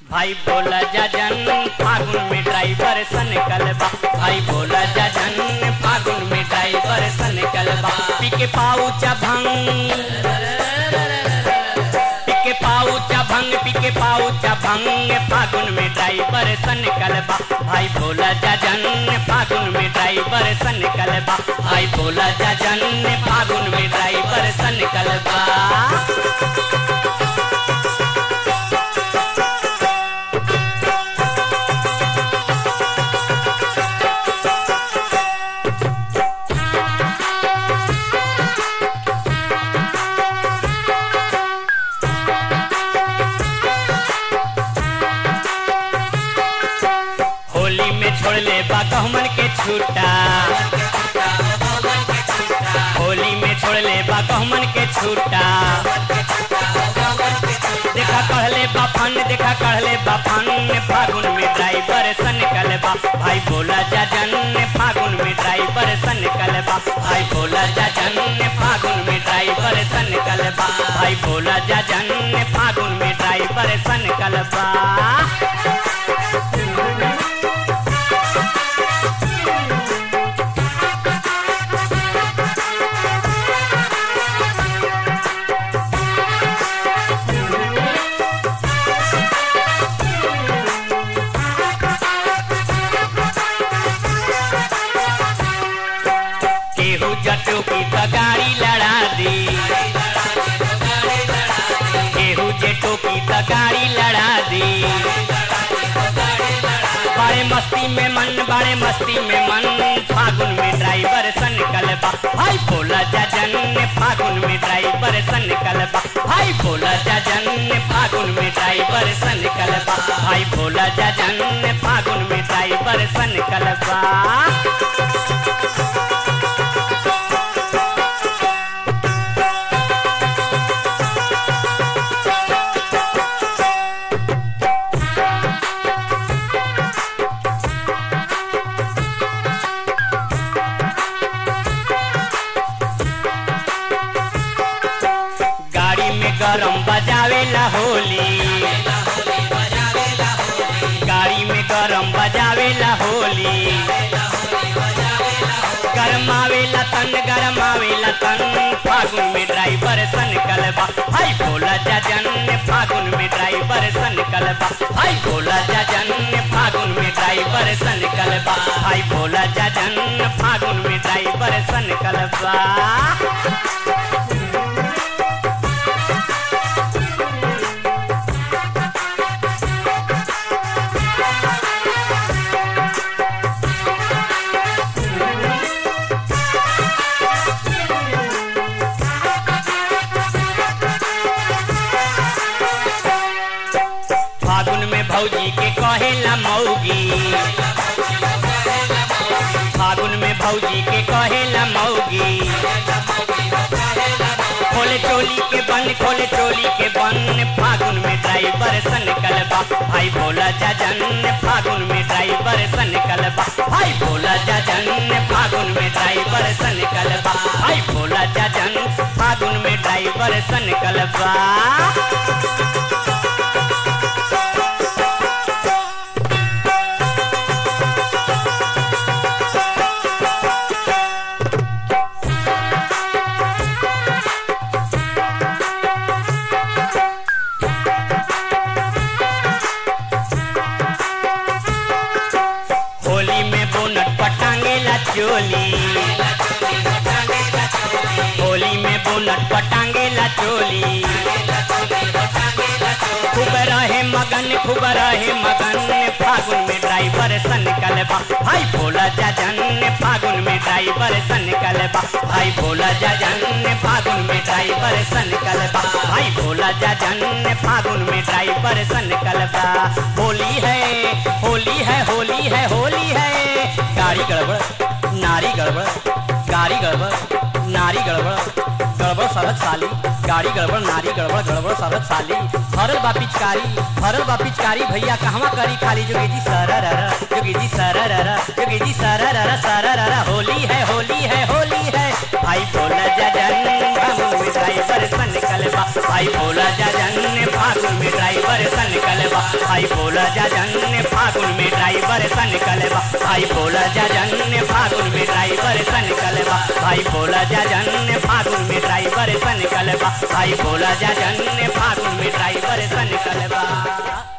भाई बोला जजन फागुन में ड्राइवर सन कलबा भाई बोला जजन फागुन में ड्राइवर सन कलबा पिके पाऊचा भंग पिके पाऊचा भंग पिके पाऊचा भंग फागुन में ड्राइवर सन कलबा भाई बोला जजन फागुन में ड्राइवर सन कलबा भाई बोला जजन फागुन में ड्राइवर सन कलबा होली में छोड़ ले बा गहमन के छूटा होली में छोड़ ले बा गहमन के छूटा देखा कहले बाफन देखा कहले बाफन फागुन में ड्राइवर सन कलबा भाई बोला जजन फागुन में ड्राइवर सन कलबा भाई बोला जजन फागुन में ड्राइवर सन कलबा भाई बोला जजन फागुन में ड्राइवर सन कलबा केहू जटो की तो गाड़ी लड़ा दी केहू जेटो की तो गाड़ी लड़ा दी बड़े मस्ती में मन बड़े मस्ती में मन फागुन में ड्राइवर सन कलबा भाई बोला जजन फागुन में ड्राइवर सन कलबा भाई बोला जजन फागुन में ड्राइवर सन कलबा भाई बोला जजन फागुन में ड्राइवर सन कलबा गाड़ी में गरम बजावेला होली गाड़ी में गरम बजावेला होली गरमावेला तन गरमावेला तन फागुन में ड्राइवर सन कलबा हाय बोला जजन फागुन में ड्राइवर सन कलबा हाय बोला जजन फागुन में ड्राइवर सन कलबा हाय बोला जजन फागुन में ड्राइवर सन कलबा फागुन में भौजी के कहेला मौगी फागुन में भौजी के कहेला मौगी खोले चोली के बन खोले चोली के बन फागुन में ड्राइवर सन कलबा भाई बोला जजन फागुन में ड्राइवर सन कलबा भाई बोला जजन फागुन में ड्राइवर सन कलबा भाई बोला जजन फागुन में ड्राइवर सन कलबा होली में बोनट पटांगेला चोली होली में बोनट पटांगेला चोली खूब रहे मगन खूब रहे मगन फागुन में ड्राइवर सन कलबा भाई भोला जजन फागुन में ड्राइवर सन कलबा भाई भोला जजन फागुन में ड्राइवर सन कलबा भाई भोला जजन फागुन में ड्राइवर सन कलबा होली है होली है होली है होली है गाड़ी गड़बड़ नारी गड़बड़ गाड़ी गड़बड़ नारी गड़बड़ गड़बड़ सरद साली गाड़ी गड़बड़ नारी गड़बड़ गड़बड़ सरद साली हरल बा पिचकारी हरल बा पिचकारी भैया कहवा करी खाली जोगी जी सरर जोगी जी सरर जोगी जी सरर सरर होली है होली है होली है भाई बोला जजन हम ड्राइवर सन कलबा भाई भोला जाजन फागुन में ड्राइवर सन कलबा भाई भोला जाजन फागुन में ड्राइवर सन कलबा भाई भोला जाजन फागुन में ड्राइवर सन कलबा भाई भोला जाजन फागुन में ड्राइवर सन कलबा भाई भोला जाजन फागुन में ड्राइवर सन कलबा